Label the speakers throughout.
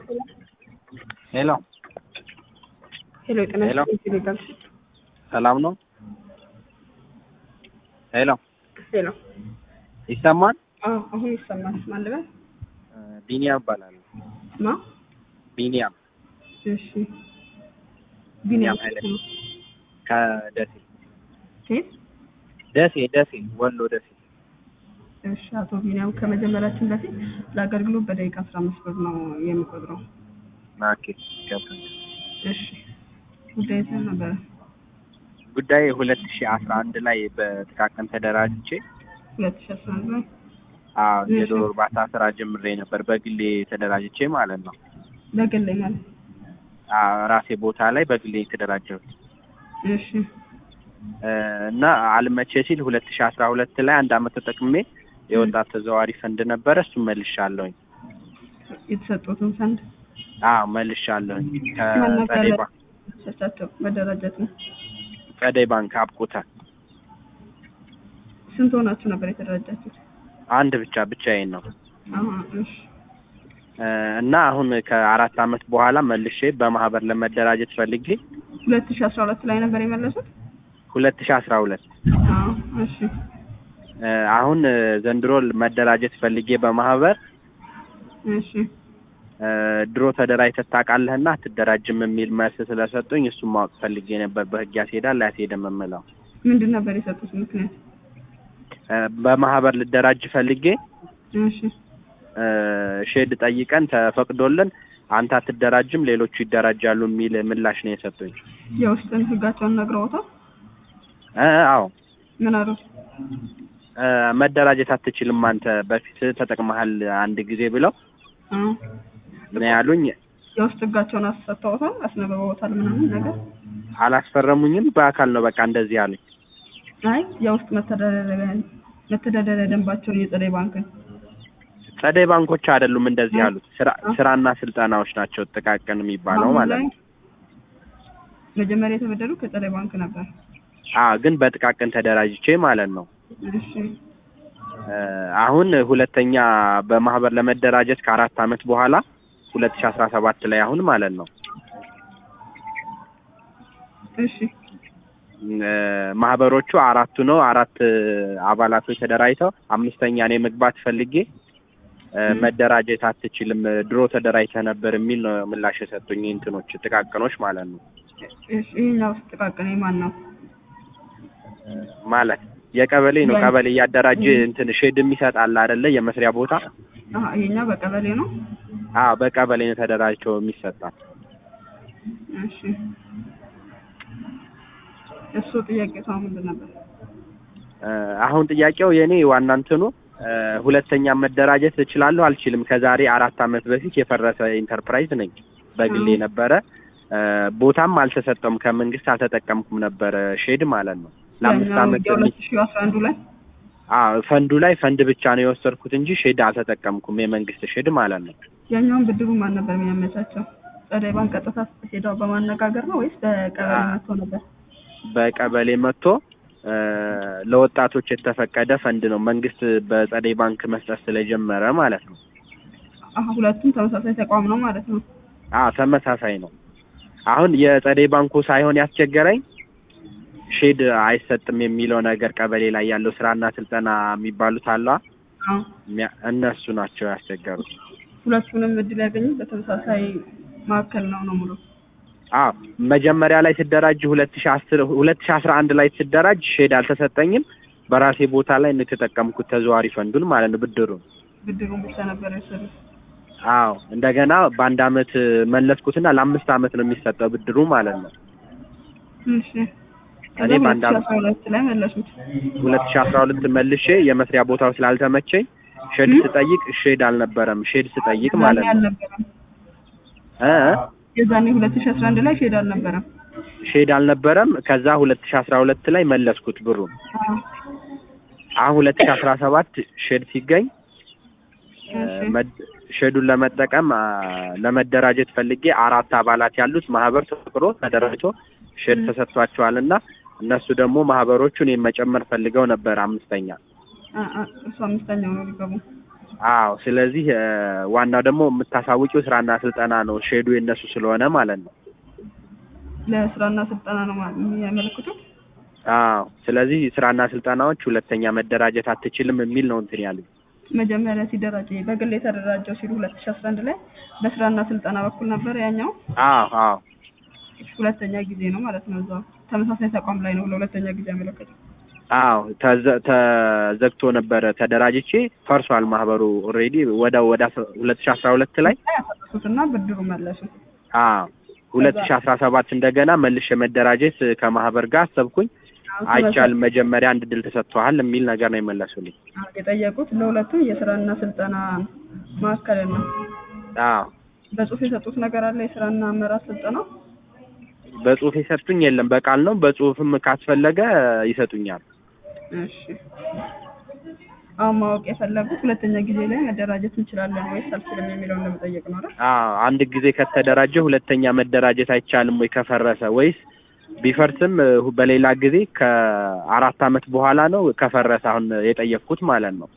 Speaker 1: ሄሎ
Speaker 2: ሄሎ ጤና
Speaker 1: ሄሎ።
Speaker 2: ይስጥልኝ ይላል።
Speaker 1: ሰላም ነው? ሄሎ
Speaker 2: ሄሎ
Speaker 1: ይሰማል?
Speaker 2: አዎ አሁን ይሰማል። ማን ልበል?
Speaker 1: ቢኒያም እባላለሁ።
Speaker 2: ማ?
Speaker 1: ቢኒያም
Speaker 2: እሺ ቢኒያም
Speaker 1: ኃይለ ከደሴ
Speaker 2: ሴት
Speaker 1: ደሴ ደሴ ወሎ ደሴ
Speaker 2: እሺ አቶ ቢኒያም ከመጀመሪያችን በፊት ለአገልግሎት በደቂቃ አስራ አምስት ብር ነው የሚቆጥረው።
Speaker 1: ናኬ ገባኝ።
Speaker 2: እሺ ጉዳይ ስለ ነበረ
Speaker 1: ጉዳይ ሁለት ሺህ አስራ አንድ ላይ በጥቃቅን ተደራጅቼ
Speaker 2: ሁለት ሺ አስራ አንድ ላይ
Speaker 1: አዎ
Speaker 2: እሺ።
Speaker 1: የዶሮ እርባታ ስራ ጀምሬ ነበር በግሌ ተደራጅቼ ማለት ነው።
Speaker 2: በግል ማለት
Speaker 1: አዎ ራሴ ቦታ ላይ በግሌ የተደራጀሁት
Speaker 2: እሺ
Speaker 1: እ እና አልመቼ ሲል ሁለት ሺህ አስራ ሁለት ላይ አንድ አመት ተጠቅሜ የወጣት ተዘዋዋሪ ፈንድ ነበረ እሱም መልሻለሁኝ።
Speaker 2: የተሰጡትን ፈንድ
Speaker 1: አዎ መልሻለሁኝ
Speaker 2: ማን ነበር
Speaker 1: ከጸደይ ባንክ
Speaker 2: ሰቻቸው መደራጀት ነው።
Speaker 1: ጸደይ ባንክ አብቁታ
Speaker 2: ስንት ሆናችሁ ነበር የተደራጃችሁት?
Speaker 1: አንድ ብቻ ብቻዬን ነው
Speaker 2: አሀ እሺ
Speaker 1: እ እና አሁን ከአራት አመት በኋላ መልሼ በማህበር ለመደራጀት ፈልጌ
Speaker 2: ሁለት ሺ አስራ ሁለት ላይ ነበር የመለሱት?
Speaker 1: ሁለት ሺህ አስራ ሁለት
Speaker 2: አዎ እሺ
Speaker 1: እ አሁን እ ዘንድሮ መደራጀት ፈልጌ በማህበር
Speaker 2: እሺ
Speaker 1: እ ድሮ ተደራጅተህ ታውቃለህና አትደራጅም የሚል መልስ ስለሰጡኝ እሱን ማወቅ ፈልጌ ነበር። በህግ ያስሄዳል አያስሄድም የምለው
Speaker 2: ምንድን ነበር የሰጡት ምክንያት?
Speaker 1: እ በማህበር ልደራጅ ፈልጌ
Speaker 2: እሺ
Speaker 1: እ ሼድ ጠይቀን ተፈቅዶልን አንተ አትደራጅም ሌሎቹ ይደራጃሉ የሚል ምላሽ ነው የሰጡኝ።
Speaker 2: የውስጥን ህጋቸውን ነግረውታል?
Speaker 1: እ አዎ
Speaker 2: ምን አሉት?
Speaker 1: እ መደራጀት አትችልም አንተ በፊት ተጠቅመሃል አንድ ጊዜ ብለው
Speaker 2: አዎ
Speaker 1: ነው ያሉኝ።
Speaker 2: የውስጥ ህጋቸውን አሰጥተውታል? አስነብበውታል? ምናምን ነገር
Speaker 1: አላስፈረሙኝም። በአካል ነው በቃ እንደዚህ አሉኝ።
Speaker 2: አይ የውስጥ መተዳደሪያ መተዳደሪያ ደንባቸውን የጸደይ ባንክን
Speaker 1: ጸደይ ባንኮች አይደሉም እንደዚህ
Speaker 2: እ?
Speaker 1: ያሉት ስራ
Speaker 2: እ?
Speaker 1: ስራና ስልጠናዎች ናቸው ጥቃቅን የሚባለው
Speaker 2: አሁን
Speaker 1: ማለት
Speaker 2: ላይ
Speaker 1: ነው።
Speaker 2: መጀመሪያ የተበደሩ ከጸደይ ባንክ ነበር።
Speaker 1: አ ግን በጥቃቅን ተደራጅቼ ማለት ነው።
Speaker 2: እሺ
Speaker 1: እ አሁን ሁለተኛ በማህበር ለመደራጀት ከአራት አመት በኋላ ሁለት ሺህ አስራ ሰባት ላይ አሁን ማለት ነው
Speaker 2: እሺ
Speaker 1: እ ማህበሮቹ አራቱ ነው አራት እ አባላቶች ተደራጅተው አምስተኛ እኔ መግባት ፈልጌ እ
Speaker 2: ም።
Speaker 1: መደራጀት አትችልም ድሮ ተደራጅተህ ነበር የሚል ነው ምላሽ የሰጡኝ እንትኖች ጥቃቅኖች ማለት ነው
Speaker 2: እሺ ይሄኛው ውስጥ ጥቃቅን የማን ነው?
Speaker 1: ማለት የቀበሌ ነው
Speaker 2: ያ-
Speaker 1: ቀበሌ እያደራጀ
Speaker 2: ም።
Speaker 1: እንትን ሼድ የሚሰጥ አለ አይደለ የመስሪያ ቦታ
Speaker 2: አሀ ይሄኛው በቀበሌ ነው።
Speaker 1: አዎ በቀበሌ ነው ተደራጅቶ የሚሰጣል
Speaker 2: እሺ እሱ ጥያቄ ሰው ምንድን ነበር?
Speaker 1: እ አሁን ጥያቄው የኔ ዋና እንትኑ እ ሁለተኛ መደራጀት እችላለሁ አልችልም ከዛሬ አራት አመት በፊት የፈረሰ ኢንተርፕራይዝ ነኝ በግሌ
Speaker 2: አዎ።
Speaker 1: ነበረ እ ቦታም አልተሰጠም ከመንግስት አልተጠቀምኩም ነበረ ሼድ ማለት ነው ለአምስት
Speaker 2: ያኛው
Speaker 1: አመት በሚ
Speaker 2: የሁለት ሺህ አስራ አንዱ ላይ
Speaker 1: አዎ ፈንዱ ላይ ፈንድ ብቻ ነው የወሰድኩት እንጂ ሼድ አልተጠቀምኩም የመንግስት ሼድ ማለት ነው
Speaker 2: ያኛውን ብድሩ ማን ነበር የሚያመቻቸው? ጸደይ ባንክ ቀጥታ ሄደው በማነጋገር ነው ወይስ በቀበሌ
Speaker 1: አ-
Speaker 2: መጥቶ ነበር?
Speaker 1: በቀበሌ መጥቶ እ ለወጣቶች የተፈቀደ ፈንድ ነው መንግስት በጸደይ ባንክ መስጠት ስለጀመረ ማለት ነው
Speaker 2: አሀ ሁለቱም ተመሳሳይ ተቋም ነው ማለት ነው።
Speaker 1: አዎ ተመሳሳይ ነው አሁን የጸደይ ባንኩ ሳይሆን ያስቸገረኝ ሼድ አይሰጥም የሚለው ነገር ቀበሌ ላይ ያለው ስራና ስልጠና የሚባሉት አለ
Speaker 2: አዎ
Speaker 1: እነሱ ናቸው ያስቸገሩት
Speaker 2: ሁለቱንም እድል ያገኙት በተመሳሳይ ማዕከል ነው ነው ሙሉ
Speaker 1: አዎ መጀመሪያ ላይ ስደራጅ ሁለት ሺ አስር ሁለት ሺ አስራ አንድ ላይ ስደራጅ ሼድ አልተሰጠኝም በራሴ ቦታ ላይ ነው የተጠቀምኩት ተዘዋሪ ፈንዱን ማለት ነው ብድሩን
Speaker 2: ብድሩን ብቻ ነበር የወሰዱት።
Speaker 1: አዎ እንደገና በአንድ አመት መለስኩትና ለአምስት አመት ነው የሚሰጠው ብድሩ ማለት ነው
Speaker 2: እሺ ከዛ
Speaker 1: እኔ
Speaker 2: ሁለት
Speaker 1: በአንድ
Speaker 2: ሺህ
Speaker 1: አመት
Speaker 2: አስራ ሁለት ላይ መለሱት።
Speaker 1: ሁለት ሺ አስራ ሁለት መልሼ የመስሪያ ቦታው ስላልተመቸኝ ሼድ
Speaker 2: ም?
Speaker 1: ስጠይቅ ሼድ አልነበረም ሼድ ስጠይቅ
Speaker 2: የዛኔ
Speaker 1: ማለት ነው
Speaker 2: አልነበረም።
Speaker 1: እ
Speaker 2: የዛኔ ሁለት ሺህ አስራ አንድ ላይ ሼድ አልነበረም።
Speaker 1: ሼድ አልነበረም ከዛ ሁለት ሺ አስራ ሁለት ላይ መለስኩት ብሩን
Speaker 2: አዎ
Speaker 1: አሁን ሁለት ሺ አስራ ሰባት ሼድ ሲገኝ እ
Speaker 2: እሺ
Speaker 1: መድ- ሼዱን ለመጠቀም አ፣ ለመደራጀት ፈልጌ አራት አባላት ያሉት ማህበር ተፈቅሮ ተደራጅቶ ሼድ
Speaker 2: ም።
Speaker 1: ተሰጥቷቸዋል እና እነሱ ደግሞ ማህበሮቹ እኔን መጨመር ፈልገው ነበር አምስተኛ
Speaker 2: አ- አ- እሱ አምስተኛው ነው ሊገቡ
Speaker 1: አዎ ስለዚህ እ፣ ዋናው ደግሞ የምታሳውቂው ስራና ስልጠና ነው ሼዱ የነሱ ስለሆነ ማለት ነው
Speaker 2: ለስራና ስልጠና ነው ማ- የሚያመለክቱት።
Speaker 1: አዎ ስለዚህ ስራና ስልጠናዎች ሁለተኛ መደራጀት አትችልም የሚል ነው እንትን ያሉኝ
Speaker 2: መጀመሪያ ሲደራጅ በግል የተደራጀው ሲሉ ሁለት ሺ አስራ አንድ ላይ በስራና ስልጠና በኩል ነበር ያኛው
Speaker 1: አዎ አዎ
Speaker 2: ሁለተኛ ጊዜ ነው ማለት ነው። እዛው ተመሳሳይ ተቋም ላይ ነው ለሁለተኛ ጊዜ ያመለከተው።
Speaker 1: አዎ ተዘ- ተዘግቶ ነበረ ተደራጅቼ ፈርሷል ማህበሩ ኦልሬዲ ወደ ወደ ሁለት ሺ አስራ ሁለት ላይ
Speaker 2: ያፈረሱትና ብድሩ መለሱ።
Speaker 1: አዎ ሁለት ሺ አስራ ሰባት እንደገና መልሼ መደራጀት ከማህበር ጋር አሰብኩኝ አይቻልም መጀመሪያ አንድ ድል ተሰጥቷል የሚል ነገር ነው የመለሱልኝ
Speaker 2: አዎ፣ የጠየቁት ለሁለቱም የስራና ስልጠና ማዕከል ነው።
Speaker 1: አዎ
Speaker 2: በጽሁፍ የሰጡት ነገር አለ። የስራና አመራር ስልጠና
Speaker 1: በጽሁፍ የሰጡኝ የለም በቃል ነው በጽሁፍም ካስፈለገ ይሰጡኛል
Speaker 2: እሺ። አሁን ማወቅ የፈለጉት ሁለተኛ ጊዜ ላይ መደራጀት እንችላለን ወይስ አልችልም የሚለውን ለመጠየቅ ነው አይደል?
Speaker 1: አዎ አንድ ጊዜ ከተደራጀ ሁለተኛ መደራጀት አይቻልም ወይ ከፈረሰ ወይስ ቢፈርስም እ፣ በሌላ ጊዜ ከአራት አመት በኋላ ነው ከፈረሰ አሁን የጠየቅኩት ማለት ነው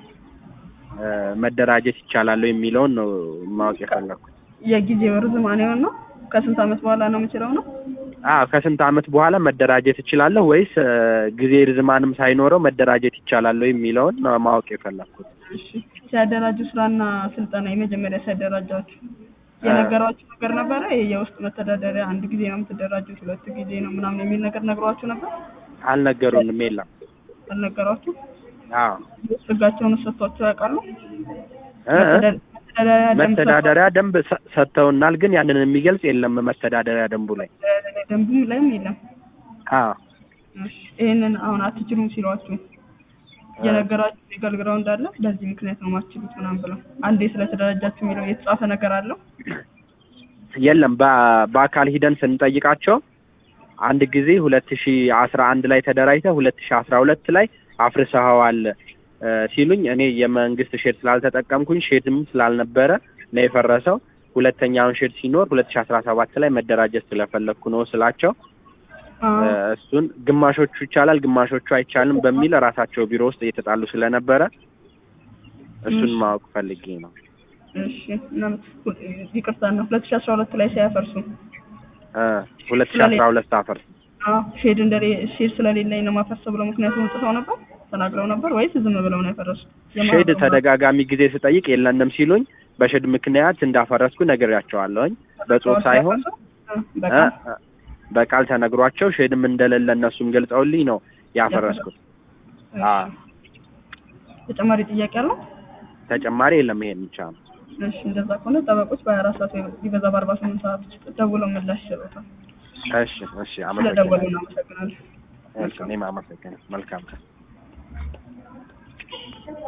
Speaker 1: እ፣ መደራጀት ይቻላል ወይ የሚለውን ነው ማወቅ የፈለኩት
Speaker 2: የጊዜው ርዝማኔውን ነው ከስንት አመት በኋላ ነው የምችለው ነው?
Speaker 1: አዎ ከስንት አመት በኋላ መደራጀት እችላለሁ ወይስ እ፣ ጊዜ ርዝማንም ሳይኖረው መደራጀት ይቻላል ወይ የሚለውን ነው ማወቅ የፈለኩት
Speaker 2: እሺ። ሲያደራጁ ስራና ስልጠና የመጀመሪያ ሲያደራጃችሁ የነገሯችሁ ነገር ነበረ? ይሄ የውስጥ መተዳደሪያ አንድ ጊዜ ነው የምትደራጁት፣ ሁለት ጊዜ ነው ምናምን የሚል ነገር ነግሯችሁ ነበር?
Speaker 1: አልነገሩንም የለም
Speaker 2: አልነገሯችሁ?
Speaker 1: አዎ
Speaker 2: የውስጥ ህጋቸውን ሰጥቷቸው ያውቃሉ?
Speaker 1: እ፣ እ፣
Speaker 2: መተዳደሪያ ደንብ
Speaker 1: መተዳደሪያ ደንብ ሰ- ሰጥተውናል ግን ያንን የሚገልጽ የለም መተዳደሪያ ደንቡ ላይ
Speaker 2: መተዳደሪያ ደንቡም ላይም የለም።
Speaker 1: አዎ
Speaker 2: እሺ። ይሄንን አሁን አትችሉም ሲሏችሁ የነገራችሁ ሊጋል ግራውንድ አለ፣ በዚህ ምክንያት ነው ማትችሉት ምናምን ብለው አንዴ ስለተደራጃችሁ የሚለው የተጻፈ ነገር አለው?
Speaker 1: የለም በ- በአካል ሂደን ስንጠይቃቸው አንድ ጊዜ ሁለት ሺ አስራ አንድ ላይ ተደራጅተ ሁለት ሺ አስራ ሁለት ላይ አፍርሰኸዋል እ፣ ሲሉኝ እኔ የመንግስት ሼድ ስላልተጠቀምኩኝ ሼድም ስላልነበረ ነው የፈረሰው። ሁለተኛውን ሼድ ሲኖር ሁለት ሺ አስራ ሰባት ላይ መደራጀት ስለፈለግኩ ነው ስላቸው
Speaker 2: አዎ።
Speaker 1: እ፣ እሱን ግማሾቹ ይቻላል ግማሾቹ አይቻልም በሚል ራሳቸው ቢሮ ውስጥ እየተጣሉ ስለነበረ እሱን
Speaker 2: እሺ።
Speaker 1: ማወቅ ፈልጌ ነው።
Speaker 2: እሺ እና ይቅርታ ነው ሁለት ሺ አስራ ሁለት ላይ ሲያፈርሱ
Speaker 1: ሁለት ሺ አስራ ሁለት አፈርስ
Speaker 2: አዎ ሼድ እንደሌ ሼድ ስለሌለኝ ነው ማፈርሰው ብለው ምክንያቱም ጽፈው ነበር ተናግረው ነበር ወይስ ዝም ብለው ነው ያፈረሱት?
Speaker 1: ሼድ
Speaker 2: የማህበሩ
Speaker 1: ተደጋጋሚ ጊዜ ስጠይቅ የለንም ሲሉኝ በሼድ ምክንያት እንዳፈረስኩ ነግሬያቸዋለሁኝ። በጽሁፍ ሳይሆን
Speaker 2: እ፣ በቃ
Speaker 1: እ፣ እ፣ በቃል ተነግሯቸው ሼድም እንደሌለ እነሱም ገልጸውልኝ ነው ያፈረስኩት።
Speaker 2: እሺ።
Speaker 1: አ
Speaker 2: ተጨማሪ ጥያቄ አለው?
Speaker 1: ተጨማሪ የለም ይሄን ብቻ ነው።
Speaker 2: እሺ እንደዛ ከሆነ ጠበቆች በሀያ አራት ሰዓት ወይ ቢበዛ በአርባ ስምንት ሰዓት ውስጥ ደውለው ምላሽ ይሰጡታል።
Speaker 1: እሺ እሺ
Speaker 2: ስለደወሉ
Speaker 1: አመሰግናለሁ።
Speaker 2: እናመሰግናለን።
Speaker 1: እሺ እኔም አመሰግናለሁ። መልካም ቀን